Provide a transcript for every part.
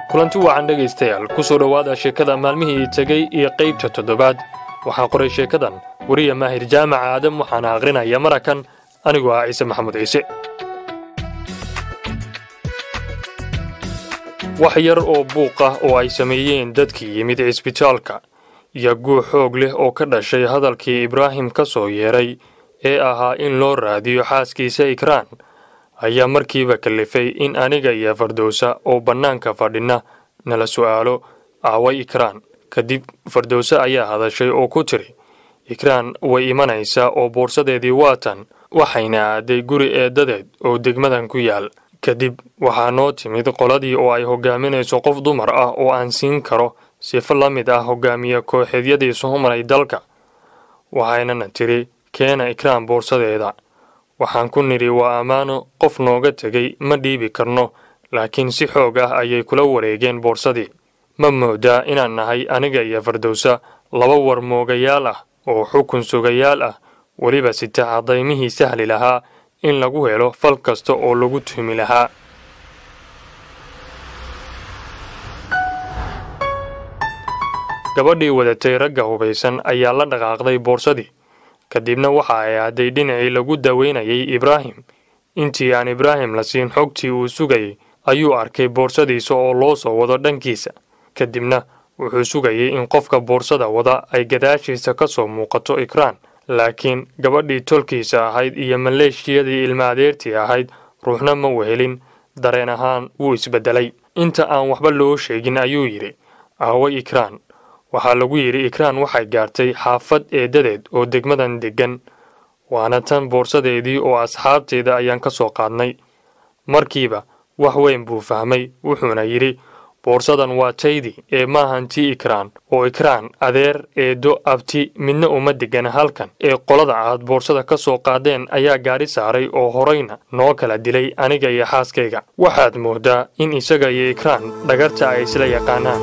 kulanti wacan dhegaystayaal ku soo dhowaada sheekada maalmihii tegey iyo qaybta toddobaad waxaa qoray sheekadan weriya maahir jaamaca aadam waxaana aqrinaya marakan anigoo ah ciise maxamuud ciise wax yar oo buuq ah oo ay sameeyeen dadkii yimid cisbitaalka iyo guux xoog leh oo ka dhashay hadalkii ibraahim ka soo yeedhay ee ahaa in loo raadiyo xaaskiisa ikraan ayaa markiiba kallifay in aniga iyo fardowsa oo bannaanka fadhinna nala su'aalo aaway ikraan kadib fardowse ayaa hadashay oo ku tiri ikraan way imanaysaa oo boorsadeedii waatan waxayna aaday guri eeddadeed oo degmadan ku yaal kadib waxaa noo timid qoladii oo ay hogaaminayso qof dumar ah oo aan siin karo sifo la mid ah hogaamiye kooxeedyadii soo maray dalka waxaynana tiri keena ikraan boorsadeeda waxaan ku nidhi waa ammaano qof nooga tegay ma dhiibi karno laakiin si xoog ah ayay kula wareegeen boorsadii ma moodaa inaan nahay aniga iyo fardowsa laba war moogayaal ah oo xukun sugayaal ah weliba sita cadaymihii sahli lahaa in lagu helo fal kasta oo lagu tuhmi lahaa gabadhii wadatay ragga hubaysan ayaa la dhaqaaqday boorsadii kadibna waxa ay aaday dhinacii lagu daweynayay ibraahim intii aan ibraahim la siin xogtii uu sugayay ayuu arkay boorsadiisa oo loo soo wado dhankiisa kadibna wuxuu sugayay in qofka boorsada wada ay gadaashiisa ka soo muuqato ikraan laakiin gabadhii tolkiisa ahayd iyo maleeshiyadii ilma adeertii ahayd ruuxna ma wehelin dareen ahaan wuu isbeddelay inta aan waxba loo sheegin ayuu yidhi aaway ikraan waxaa lagu yidhi ikraan waxay gaartay xaafad eeddadeed oo degmadan deggan waana tan boorsadeedii oo asxaabteeda ayaan ka soo qaadnay markiiba wax weyn buu fahmay wuxuuna yidhi boorsadan waa taydii ee maahan tii ikraan oo ikraan adeer eeddo abti midna uma deggana halkan ee qolada aad boorsada ka soo qaadeen ayaa gaadhi saaray oo horayna noo kala dilay aniga iyo xaaskayga waxaad mooddaa in isaga iyo ikraan dhagarta ay isla yaqaanaan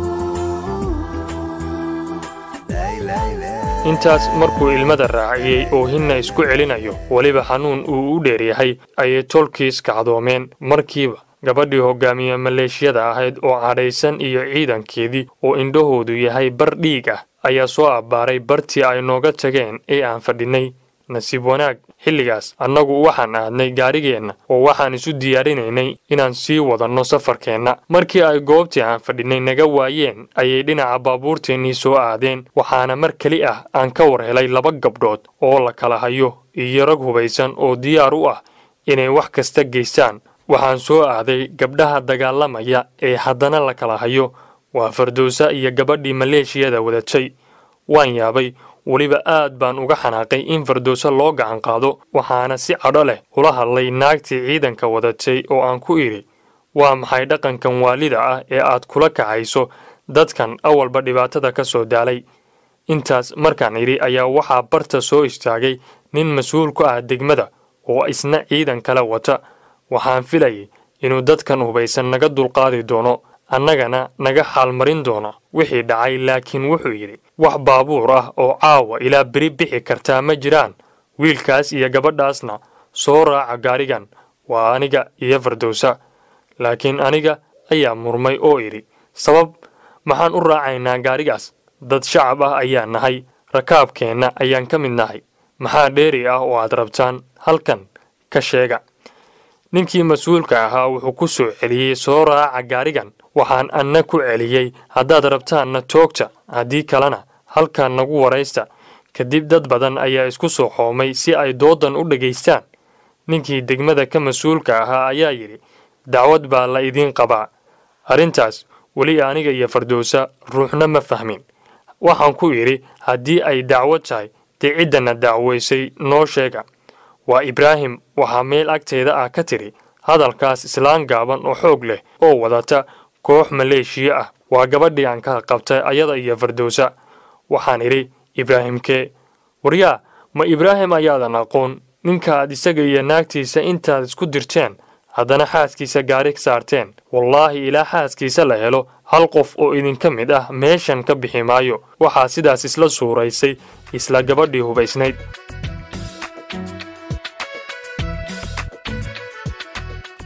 intaas markuu ilmada raaciyey oo hinna isku celinayo weliba xanuun uu u dheeryahay ayay tolkiis kacdoomeen markiiba gabadhii hogaamiye maleeshiyada ahayd oo cadhaysan iyo ciidankeedii oo indhahoodu yahay bar dhiig ah ayaa soo abbaaray bartii ay nooga tageen ee aan fadhinnay nasiib wanaag xilligaas annagu waxaan aadnay gaarigeenna oo waxaan isu diyaarinaynay inaan sii wadanno safarkeenna markii ay goobtii aan fadhinnay naga waayeen ayay dhinaca baabuurteennii soo aadeen waxaana mar keli ah aan ka war helay laba gabdhood oo la kala hayo iyo rag hubaysan oo diyaar u ah inay wax kasta geystaan waxaan soo aaday gabdhaha dagaalamaya ee haddana la kala hayo waa fardowsa iyo gabadhii maleeshiyada wadatay waan yaabay weliba aad baan uga xanaaqay in fardowsa loo gacan qaado waxaana si cadho leh ula hadlay naagtii ciidanka wadatay oo aan ku idhi waa maxay dhaqankan waalida ah ee aad kula kacayso dadkan awalba dhibaatada ka soo daalay intaas markaan idhi ayaa waxaa barta soo istaagay nin mas-uul ku ah degmada oo isna ciidan kale wata waxaan filayay inuu dadkan hubaysan naga dulqaadi doono annagana naga xaalmarin doono wixii dhacay laakiin wuxuu yidhi wax baabuur ah oo caawa ilaa beri bixi kartaa ma jiraan wiilkaas iyo gabadhaasna soo raaca gaarigan waa aniga iyo fardowsa laakiin aniga ayaa murmay oo idhi sabab maxaan u raacaynaa gaarigaas dad shacab ah ayaan nahay rakaabkeenna ayaan ka mid nahay maxaa dheeri ah oo aad rabtaan halkan ka sheega ninkii mas-uulka ahaa wuxuu ku soo celiyey soo raaca gaarigan waxaan anna ku celiyey haddaad rabtaanna toogta haddii kalena halkan nagu waraysta kadib dad badan ayaa isku soo xoomay si ay doodan u dhagaystaan ninkii degmada ka mas-uulka ahaa ayaa yidhi dacwad baa la idiin qabaa arrintaas weli aniga iyo fardowsa ruuxna ma fahmin waxaan ku idhi haddii ay dacwad tahay dee ciddana dacwaysay noo sheega waa ibraahim waxaa meel agteeda ah ka tidhi hadalkaas islaan gaaban oo xoog leh oo wadata koox maleeshiya ah waa gabadhii aan ka qabtay ayada iyo fardowsa waxaan idhi ibraahimkee waryaa ma ibraahim ayaadan aqoon ninkaad isaga iyo naagtiisa intaad isku dirteen haddana xaaskiisa gaari saarteen wallaahi ilaa xaaskiisa la helo hal qof oo idinka mid ah meeshan ka bixi maayo waxaa sidaas isla suuraysay isla gabadhii hubaysnayd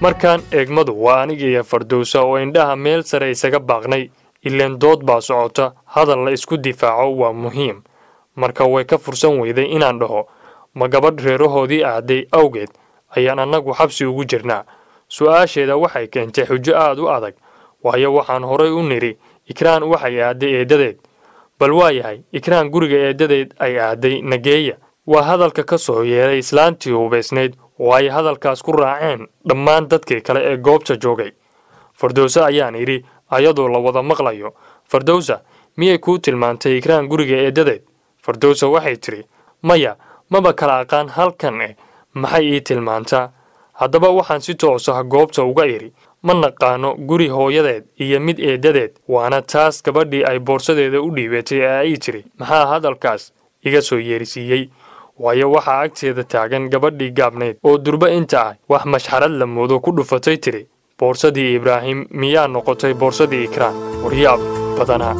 markaan eegmadu waa aniga iyo fardowsa oo indhaha meel sare isaga baaqnay ileen dood baa socota hadal la isku difaaco waa muhiim marka way ka fursan weyday inaan dhaho ma gabadh reerahoodii aaday awgeed ayaan annagu xabsi ugu jirnaa su-aasheeda waxay keentay xujo aad u adag waayo waxaan horay u nidhi ikraan waxay aaday eeddadeed bal waa yahay ikraan guriga eeddadeed ay aaday nageeya waa hadalka ka soo yeeray islaantii hubaysnayd oo ay hadalkaas ku raaceen dhammaan dadkii kale ee goobta joogay fardowse ayaan idhi ayadoo la wada maqlayo fardowsa miyay kuu tilmaantay ikraan guriga eeddadeed fardowsa waxay tidhi maya maba kala aqaan halkan eh maxay ii tilmaantaa haddaba waxaan si toosa goobta uga idhi ma naqaano guri hooyadeed iyo mid eeddadeed waana taas gabadhii ay boorsadeeda u dhiibatay ee ay tidhi maxaa hadalkaas iga soo yeerisiiyey waayo waxaa agteeda taagan gabadhii gaabnayd oo durba inta ah wax mashxarad la moodo ku dhufatay tidhi boorsadii ibraahim miyaa noqotay boorsadii ikraan waryaab badanaa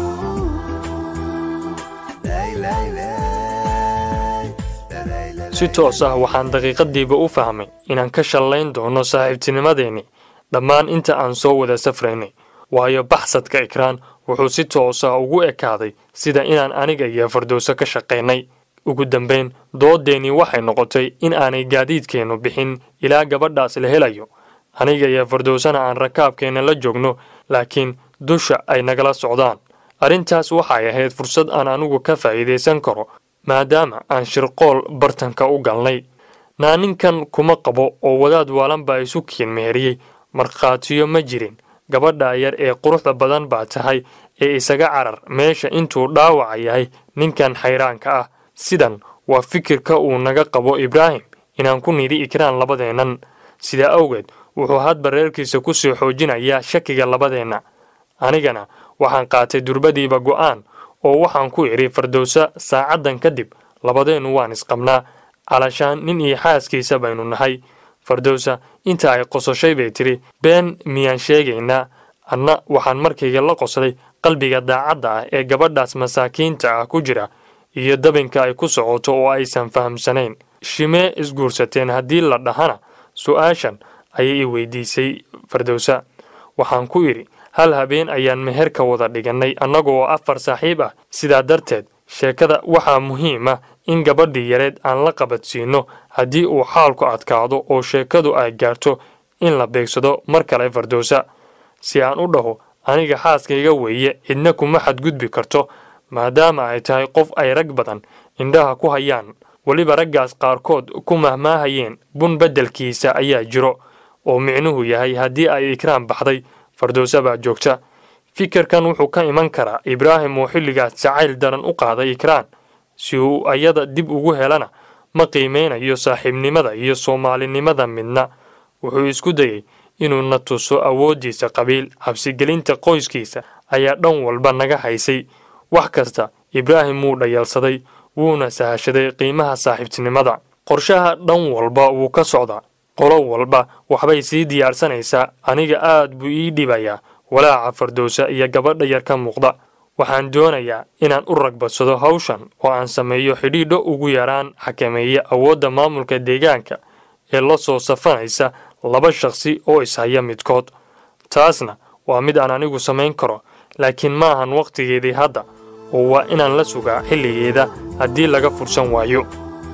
si toos ah waxaan daqiiqadiiba u fahmay inaan ka shallayn doono saaxiibtinimadeenni dhammaan inta aan soo wada safraynay waayo baxsadka ikraan wuxuu si toos ah ugu ekaaday sida inaan aniga iyo fardowso ka shaqaynay ugu dambayn doodeennii waxay noqotay in aanay gaadiidkeennu bixin ilaa gabadhaas la helayo aniga iyo fardowsana aan rakaabkeenna la joogno laakiin dusha ay nagala socdaan arrintaas waxay ahayd fursad aan anigu ka faa'iidaysan karo maadaama aan shirqool bartanka u galnay naaninkan kuma qabo oo wadaad waalan baa isu kiin meheriyey markhaatiyo ma jirin gabadha yar ee quruxda badan baa tahay ee isaga carar meesha intuu dhaawaca yahay ninkan xayraanka ah sidan waa fikirka uu naga qabo ibraahim inaan ku nidhi ikraan labadeennan sidaa awgeed wuxuu hadba reerkiisa ku sii xoojinayaa shakiga labadeenna anigana waxaan qaatay durbadiiba go'aan oo waxaan ku idhi fardowsa saacaddan kadib labadeennu waan isqabnaa calashaan nin iyo xaaskiisa baynu nahay fardowsa inta ay qososhay bay tidhi been miyaan sheegaynaa anna waxaan markayga la qoslay qalbiga daacadda ah ee gabadhaas masaakiinta ah ku jira iyo dabinka ay ku socoto oo aysan fahamsanayn shimee isguursateen haddii la dhahana su-aashan ayay i weydiisay fardowsa waxaan ku idhi hal habeen ayaan meherka wada dhigannay annagoo afar saaxiib ah sidaa darteed sheekada waxaa muhiim ah in gabadhii yareed aan la qabadsiinno haddii uu xaalku adkaado oo sheekadu ay gaarto in la beegsado mar kale fardowsa si aan u dhaho aniga xaaskayga weeye cidna kuma xadgudbi karto maadaama ay tahay qof ay rag badan indhaha ku hayaan weliba raggaas qaarkood ku mahmaahayeen bun beddelkiisa ayaa jiro oo micnuhu yahay haddii ay ikraan baxday fardowsa baa joogta fikirkan wuxuu ka iman karaa ibraahim oo xilligaas jacayl daran u qaaday ikraan si uu ayada dib ugu helana ma qiimeynayo saaxiibnimada iyo soomaalinimada midna wuxuu isku dayey inuu na tuso awooddiisa qabiil cabsigelinta qoyskiisa ayaa dhan walba naga haysay wax kasta ibraahim wuu dhayalsaday wuuna sahashaday qiimaha saaxiibtinimada qorshaha dhan walba wuu ka socdaa qolo walba waxbay sii diyaarsanaysaa aniga aad buu ii dhibayaa walaaca fardowsa iyo gabadha yar ka muuqda waxaan doonayaa inaan u ragbadsado hawshan oo aan sameeyo xidhiidho ugu yaraan xakameeya awoodda maamulka deegaanka ee la soo safanaysa laba shaqsi oo ishaya midkood taasna waa mid aan anigu samayn karo laakiin ma ahan wakhtigeedii hadda oo waa inaan la sugaa xilligeeda haddii laga fursan waayo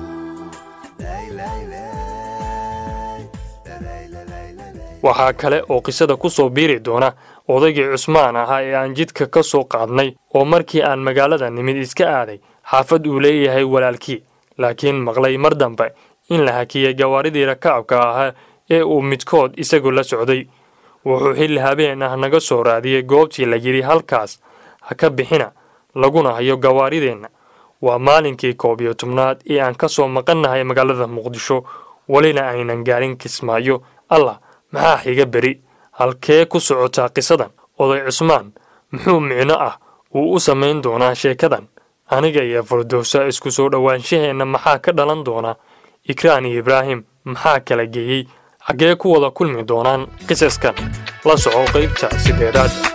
waxaa kale oo qisada ku soo biiri doona odaygii cusmaan ahaa ee aan jidka ka soo qaadnay oo markii aan magaalada nimid iska aaday xaafad uu leeyahay walaalkii laakiin maqlay mar dambe in la hakiyey gawaaridii rakaabka ahaa ee uu midkood isagu la socday wuxuu xilli habeen ah naga soo raadiyey goobtii la yidhi halkaas ha ka bixina laguna hayo gawaarideenna waa maalinkii koob iyo tobnaad ee aan ka soo maqannahay magaalada muqdisho welina aynan gaarin kismaayo allah maxaa xiga beri halkee ku socotaa qisadan oday cusmaan muxuu micno ah uu u samayn doonaa sheekadan aniga iyo fardowsa isku soo dhowaanshaheenna maxaa ka dhalan doona ikraan iyo ibraahim maxaa kala geeyey xaggee ku wada kulmi doonaan qisaskan la soco qaybta sideedaad